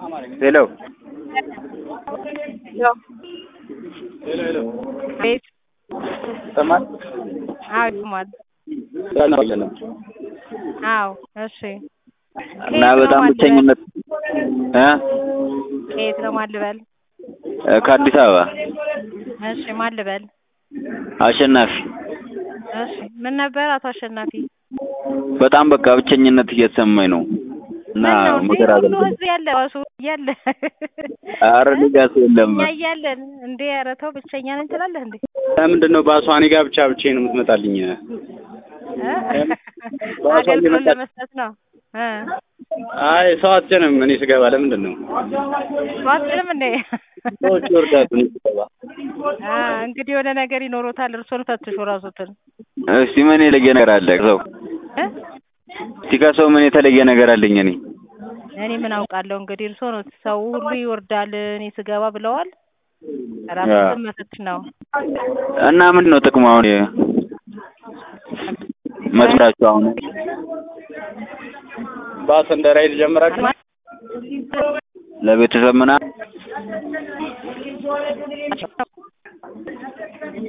ሄሎ ቤት ይሰማል? አዎ ይሰማል። ነው አዎ እሺ። እና ከየት ነው በጣም ማን ብቸኝነት እ ከየት ነው ማን ልበል? ከአዲስ አበባ እሺ ማን ልበል? አሸናፊ እሺ ምን ነበር አቶ አሸናፊ? በጣም በቃ ብቸኝነት እየተሰማኝ ነው እና ምን ነው እንዴ? ምክር ሁሉ አገልግሎት ህዝብ ያለ እሱ እያለ ኧረ እኔ ጋ ሰው የለም እኛ እያለን እንዴ ኧረ ተው ብቸኛ ነኝ ትላለህ እንዴ? ለምንድን ነው ባሷ እኔ ጋር ብቻ ብቻዬን የምትመጣልኝ? እ? በዋሷ አገልግሎት እየመጣች- ለመስጠት ነው እ አይ ሰው አትጭንም። እኔ ስገባ ለምንድን ነው ዋጥንም እንዴ? ሰዎች ይወርዳሉ? እኔ ስገባ አ እንግዲህ የሆነ ነገር ይኖሮታል። እርሶን ፈትሾ ራሱትን እስቲ ምን የተለየ ነገር አለ ሰው እ? እስቲ ከሰው ምን የተለየ ነገር አለኝ እኔ እኔ ምን አውቃለሁ እንግዲህ እርሶ ነው ሰው ሁሉ ይወርዳል እኔ ስገባ ብለዋል። ራሱን መፈትሽ ነው። እና ምንድን ነው ጥቅሙ አሁን መስራችሁ አሁን ባስ እንደ ራይድ ጀምራችሁ ለቤተሰብ ምናምን